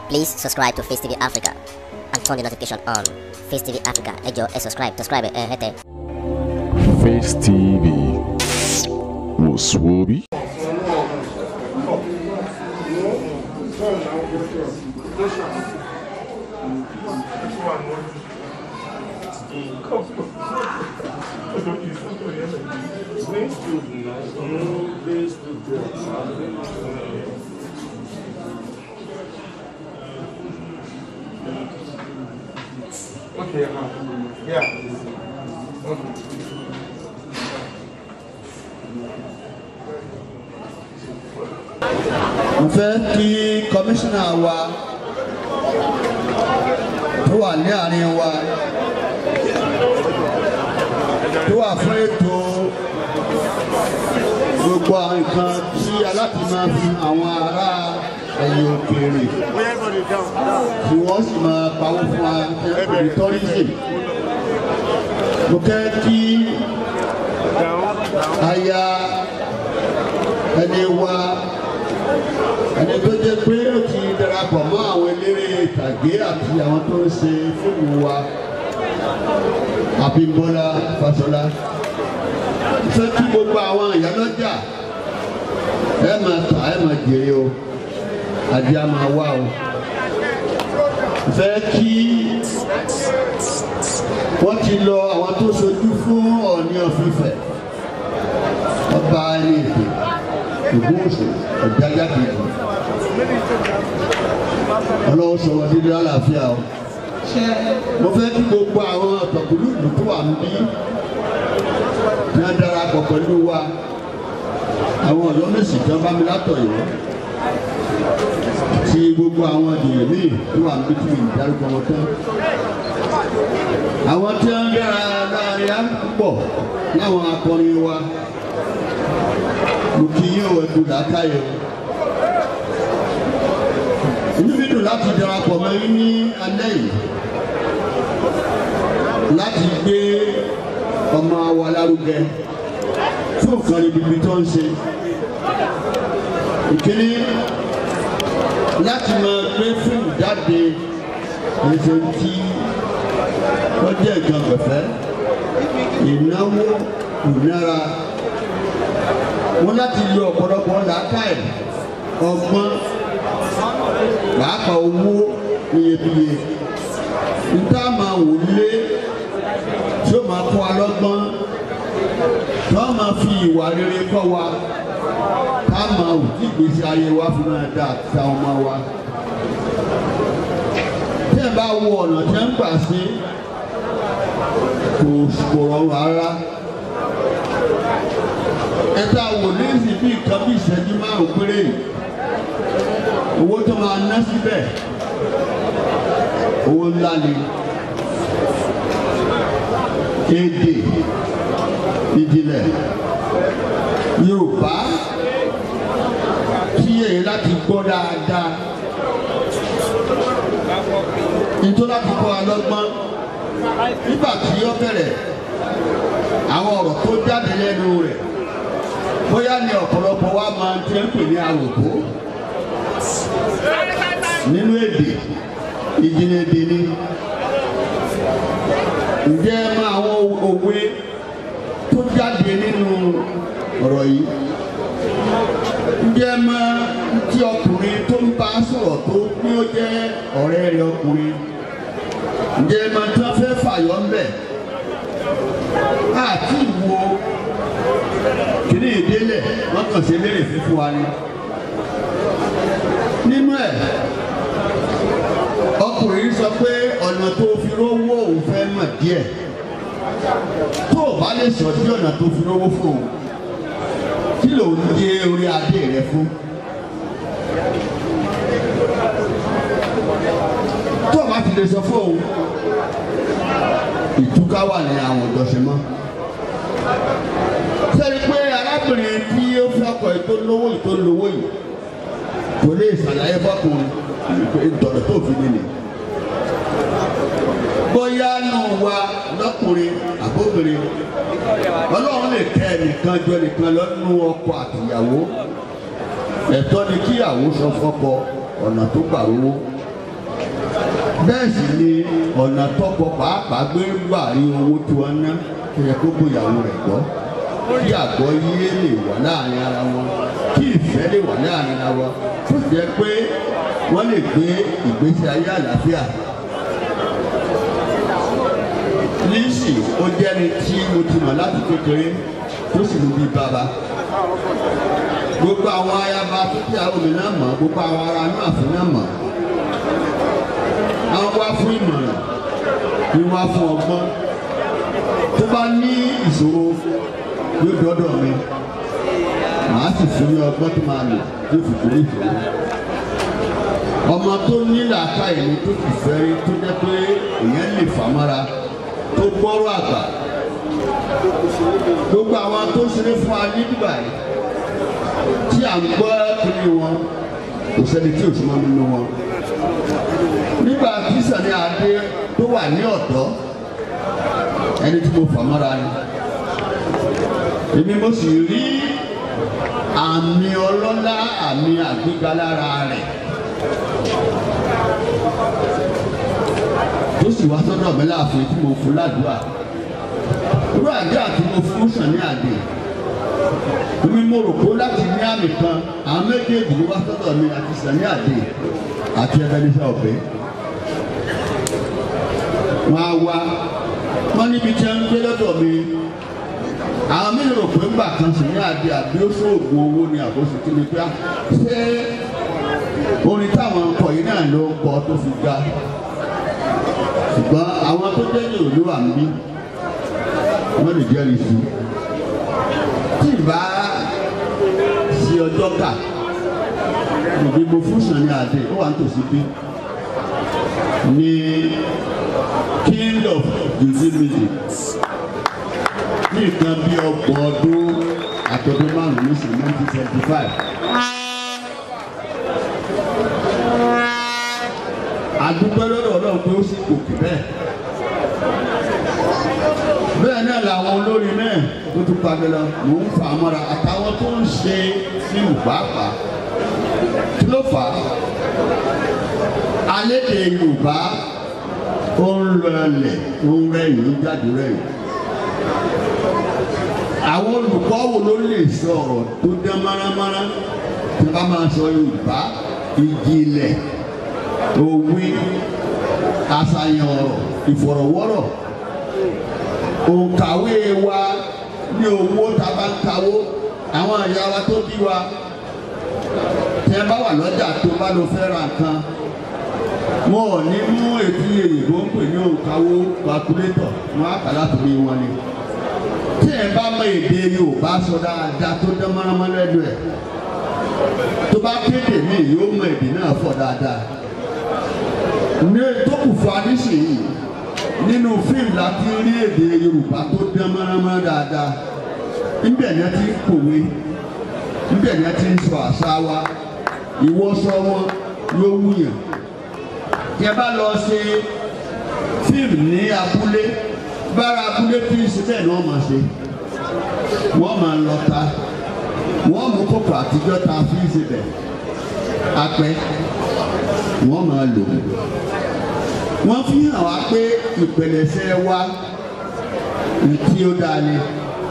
Please subscribe to Face TV Africa and turn the notification on. Face TV Africa, ẹ jọ̀ọ́ ẹ subscribe, subscribe ẹ hẹ́tẹ̀. Face TV was Swoby. Okay, uh, yeah. Okay. mo fẹ́ kí kọmíṣánná wa tó wà ní àárín wa tó wà fún ètò gbogbo àwọn nǹkan tí aláàtì máa fi àwọn ará ẹ̀yìn òkèèrè tí wọ́n sì máa pawó fún wa ní tọ́rísì mo fẹ́ kí aya ẹni wa ẹni tó jẹ́ pé ó ti darapọ̀ mọ́ àwọn eléré ìtàgé àti àwọn tó ń ṣe fíìmù wa Abímbọ́lá Fáṣọlá fẹ́ kí gbogbo àwọn ìyálọ́jà ẹ máa tà ẹ máa jèrè o àdí á máa wá o fẹ́ kí wọ́n ti lọ àwọn tó ṣojú fún Ọọ̀ni of Ifẹ̀ ọba ẹni èdè ògbóòsò ọ̀dájà kejì ọlọ́wọ́ sọ̀rọ̀ dídí àlàáfíà o mo fẹ́ kí gbogbo àwọn ọ̀tọ̀kùlú ìlú tó wà níbí ní wọ́n darapọ̀ pẹ̀lú wa àwọn ọ̀dọ́ mẹ́sì tí wọ́n bá mi látọ̀ yìí ti gbogbo àwọn ìdìyẹ míì tó wà níbí tí mi dárúkọ wọn tán àwọn tí wọ́n dára láàrin á pọ̀ láwọn akọrin wa mo kì í yín o ẹ̀dùn làákàyè o inú mi dùn láti darapọ̀ mọ́ yín ní alẹ́ yìí láti gbé ọmọ wa lárugẹ fún nǹkan ibi tó ń ṣe ìkíní láti máa gbé fíìmù jáde ètò tí wọ́n jẹ́ nǹkan pẹ̀fẹ́ ìnáwó ìnára wọ́n láti lo ọ̀pọ̀lọpọ̀ làákàyè ọgbọ́n pàápàá owó iyebíye níta máa wò lé tí ó máa kọ́ alọ́gbọ́n tí wọ́n máa fi ìwà rere kọ́ wa ká máa wù kí ìgbésí ayé wa fi máa dà àti àwọn ọmọ wa. tí ẹ bá wo ọ̀nà tí ẹ ń gbà sí kò kò rọrùn rárá ẹ tá a wò lẹ́sìn bí nǹkan bí ìṣẹ́jú márùn-ún péré yìí owó tó máa ná síbẹ̀ owó ńlá ni èdè ìjìnlẹ̀ Yorùbá tí èyí láti gbọ́ dáadáa nítorí láti kọ́ alọ́gbọ́n nígbà tí ó bẹ̀rẹ̀ àwọn ọ̀rọ̀ tó jáde lẹ́nu rẹ̀ bóyá ni ọ̀pọ̀lọpọ̀ wa máa ń tẹ́ ń pè ní àwòkó nínú èdè ìjìnlẹ̀ èdè ni ǹjẹ́ ẹ mọ àwọn òwe tó jáde nínú ọ̀rọ̀ yìí ǹjẹ́ ẹ mọ tí ọkùnrin tó ń bá sọ̀rọ̀ tó ní ó jẹ́ ọ̀rẹ́ rẹ̀ ọkùnrin ǹjẹ́ ẹ mọ tí wọ́n fẹ́ fàyọ́ ńbẹ̀ àti ìwo kìnìún ìdélẹ̀ wọ́n kàn sí eléré fífún wa ni nínú ẹ̀ ọkùnrin sọ pé ọ̀nà tó fi rówó òun fẹ́ mọ̀ díẹ̀ tó o bá lè sọ sí ọ̀nà tó fi rówó fún òun kí ló ń dé orí adé rẹ fún. tó o bá ti lè sọ fún òun ìtúká wà ní àwọn ìjọsìn mọ́. sẹ́ni pé arábìnrin tí ó fi ọkọ̀ ètò lówó ètò lówó yìí kò lè ṣàlàyé fọkùnrin ìtọ̀nà tó fi nílẹ̀. bóyá nù wa lọ́kùnrin àbóbìnrin ọlọ́run lè tẹ ẹnìkan jọ nìkan lọ́nù ọkọ àtìyàwó ẹ̀tọ́ ni kíyàwó sọ fọ́kọ ọ̀nà tó gbà rówó bẹ́ẹ̀ sì ni ọ̀nà tọkọ pàápàá gbé gbà rí owó tí wọ́n ná tó yẹ kó gbóyàwó rẹ̀ gbọ́ kí àgbọ̀ yé lè wà láàrin ara wọn kí ìfẹ́ lè wà láàrin ara wọn tó jẹ́ pé wọ́n lè gbé ìgbésí ayé àlàáfíà. Lísì ó jẹ́ni tí mo ti mọ̀ láti kékeré tó sì mú bí bàbá. Gbogbo àwọn ayaba tó tí àwọn mi náà mọ̀ gbogbo àwọn ará náà fún náà mọ̀. Àwọn wá fún ìmọ̀ràn ni wá fún ọgbọ́n. Tó bá ní ìṣòro yóò dọ́dọ̀ mi. Màá sì fún ní ọgbọ́n tó máa lò yóò fi kúrò ìṣòro ọmọ tó ní làákàyè ni tó ti fẹ́ rí tó jẹ́ pé èèyàn lè fà mára tó gbọ́rọ̀ àgbà gbogbo àwọn tó ṣeré fún wa ní Dubai tí à ń gbọ́ kiri wọn kò sẹ́ni tí ò súnmọ́ nínú wọn nígbà tí Sani Adé tó wà ní ọ̀dọ́ ẹni tí mo fà mára ni èmi mo sì rí àmì ọlọ́lá àmì àgbéga lára rẹ̀. tó sì wá sọ́dọ̀ mi láàfin tí mo fún ládùúgbà irú àdúrà tí mo fún Sàní Àdé èmi mo rò pé láti ní àmì kan àwọn méjèèjì ló wá sọ́dọ̀ mi àti Sàní Àdé àti Ebenezer Obey wọn á wá wọn níbi tí wọn ń gbé lọ́dọ̀ mi àwọn mi rò pé ńgbà kan Sàní Àdé àbí ó sóògùn owó ni àbóṣe kí ni pé ṣé orin táwọn ń kọ yìí náà ló ń kọ tó fi ga ṣùgbọ́n àwọn tó jẹ́ yòó ló wà níbí wọ́n lè jẹ́rìí sí i tí ìbá ṣe ọjọ́ kà ìdìbò fún Sàní Adé ó wà nítòsí bí ní king of juju music ní nǹkan bí ọgbọ̀n ọdún àtọ́dún márùn-ún ní sí nineteen seventy five. àdúgbò lọ́dọ̀ ọlọ́run pé ó sì gòkè bẹ́ẹ̀. bẹ́ẹ̀ náà làwọn olórin náà tó tún padà lọ mò ń fà á mọ́ra àtàwọn tó ń ṣe fíìmù pàápàá kí ló fà á. alédè yorùbá ó ń lọlẹ̀ ó ń rẹ̀yìn ó jáde rẹ̀yìn. àwọn olùkọ́ wo ló lè sọ ọ̀rọ̀ tó dán márámárá tí wọ́n bá máa sọ yorùbá ìjìnlẹ̀ òwe àṣàyàn ọ̀rọ̀ ìfọ̀rọ̀wọ́rọ̀ òǹkàwé wa ní owó tá a bá ń kawó àwọn àyà wa tó bí wa tí ẹ bá wà lọ́jà tó bá lọ fẹ́ ra nǹkan wọn ò ní mú ètí èyìnbó ń pè ní òǹkàwó calculator wọn á kà látòrí wọn ni tí ẹ bá mọ èdè Yorùbá sọ dáadáa tó dán mọ́nàmọ́ lẹ́nu ẹ̀ tó bá kéde mí yóò mọ èdè náà fọ̀ dáadáa ní tó kù fún adísìnyí nínú fíìmù láti rí èdè Yorùbá tó dán mọ́nàmọ́ dáadáa níbẹ̀ ni a ti ń kòwé níbẹ̀ ni a ti ń sọ àṣà wa ìwọ́sọ wọn ló wúyàn tí ẹ bá lọ ṣe fíìmù ní abúlé bára abúlé tí ń ṣe bẹ́ẹ̀ ni wọ́n máa ṣe wọ́n máa lọ ta wọ́n mú kókò àtijọ́ ta fi ń ṣe bẹ̀ apẹ́ wọ́n máa lò wọ́n fi hàn wá pé ìpẹ̀lẹ̀ṣẹ̀ wa tí ó dáa ni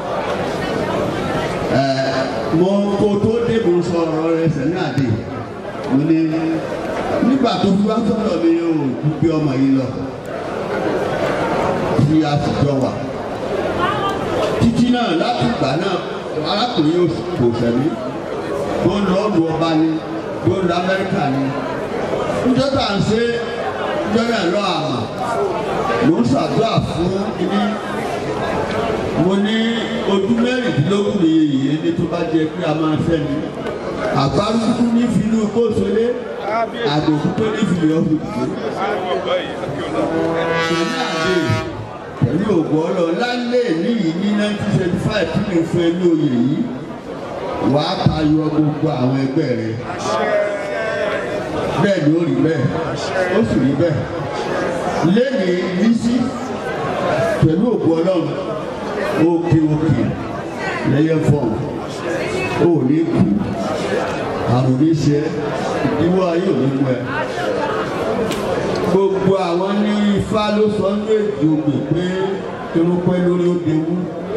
mo kó tó dé mo sọ ọ̀rọ̀ rẹ Sàní Adé mo ní nígbà tó fi wá sọ̀rọ̀ mi ò gbé ọmọ yìí lọ tí a sì jọ wà títí náà láti ìgbà náà arákùnrin yóò kò sẹ́mi tó ń lọ lu ọba ni tó ń lọ Amẹ́ríkà ni níjọ́ tá à ń ṣe níjọ́ náà lọ àmà mo ń ṣàdúrà fún ibi mo ní ojú mẹ́rìndínlógún ní iye ní tó bá jẹ pé a máa fẹ́ ni àgbárùkù ní fìlú kóṣolé àgbòkú tó ní fìlú ọ̀hún Sàní Adé pẹ̀lú ògbọ́ ọlọ lálẹ́ níyì ní nineteen seventy five tí mo fẹ́ ní oyè yìí wà á tayọ gbogbo àwọn ẹgbẹ́ rẹ bẹ́ẹ̀ ni ó rí bẹ́ẹ̀ ó sì rí bẹ́ẹ̀ lẹ́yìn Lísí pẹ̀lú ògbọ́ ọlọ́run òkè òkè lẹ́yẹ fọ́ọ̀n ó ní kú àrùn ní ṣe ìdíwọ́ ayé òní mú ẹ gbogbo gbogbo àwọn ní ifá ló sọ ní èdè ògbè pé irun pẹ́ lórí ó dewú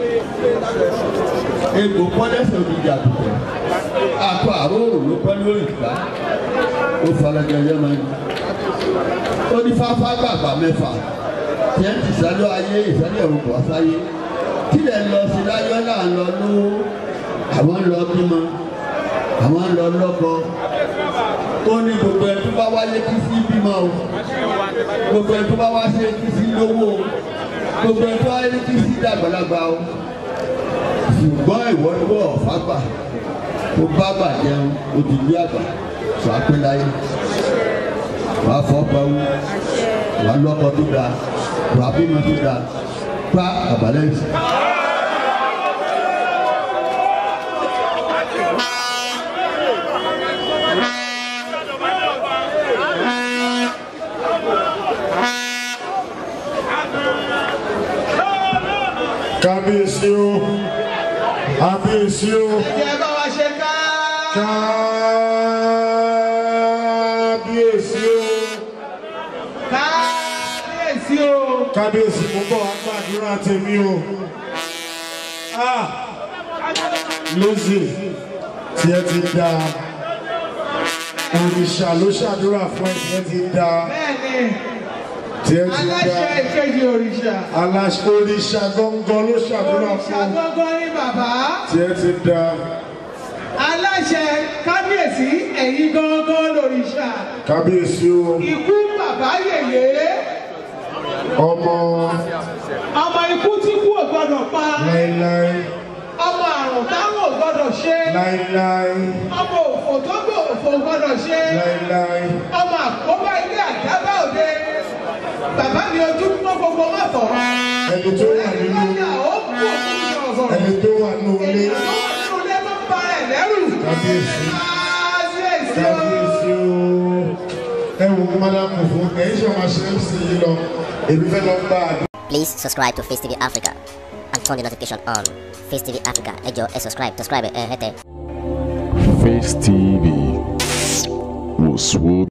egbò pọ́lẹ́sẹ̀ òdìjà àtùtẹ̀ akọ àrórò ló pẹ́ lórí ìgbà ó falẹ̀gẹ̀ ẹ̀yẹ́ máa ń ó ní fáfá gbàgbà mẹ́fà tí ẹ̀ ń ti sálọ ayé ìsẹ́lẹ̀ òkú àsáyé kílẹ̀ ń lọ sí láyọ̀ náà ń lọ lówó àwọn ń lọ bímọ àwọn ń lọ lọ́kọ ó ní gbogbo ẹ̀ tó bá wáyé kí sí bímọ o gbogbo ẹ̀ tó bá wá ṣe kí sí lówó o gbogbo ẹ̀ tó wáyé kí sí dàgbàlagbà o ṣùgbọ́n ìwọ ìwọ ọ̀fàgbà tó bá bà jẹun òdìdí àgbà sọ àpéláyé wàá fọ́ pẹ́wú wàá lọ́kọ tó dáa wàá bímọ tó dáa pa àbálẹ̀ yìí. kábíyèsí o kábíyèsí o Ẹ bá wa ṣe ká. kábíyèsí o Kábíyèsí o. kábíyèsí mo bọ̀ wá gbàdúrà tèmi o ah lóṣè tí ẹ ti da òrìṣà ló ṣàdúrà fún ẹ tí ẹ ti da Bẹ́ẹ̀ni, tí ẹ ti da aláṣẹ ìkejì òrìṣà. aláṣẹ òrìṣà gángan ló ṣàdúrà Òrìṣà fún gángan ní bàbá. tí ẹ ti da Aláṣẹ kábíyèsí ẹ̀yin gángan lòrìṣà. kábíyèsí o Ikú bàbá yèyé. ọmọ Ọmọ ikú tí kú ò gbọdọ̀ pa. láéláé Ọmọ àrùn táwọn ò gbọdọ̀ ṣe. láéláé Ọmọ òfò tó gbò òfò ò gbọdọ̀ ṣe. láéláé Ọmọ àkóbá ilé àdábà òde. Bàbá mi ojú pọ́ gbogbo má fọ̀. ẹni tó wà nínú Ìwádìí àwọn kú òkú sọ̀rọ̀. ẹni tó wà nínú ilé Èyí tó wà nínú ilé tó ń ba ẹ̀ lẹ́rù. kábíyèsí Kábíyèsí o. kábíyèsí o ẹ wò ó mọ́dà kò fún ẹ̀yìn ṣe máa ṣe é sí yìí lọ èmi fẹ́ lọ gbà á. Please subscribe to Face TV Africa and turn the notification on. Face TV Africa, ẹ jọ̀ọ́ ẹ subscribe, subscribe ẹ hẹ́tẹ̀. Face TV was Swoby.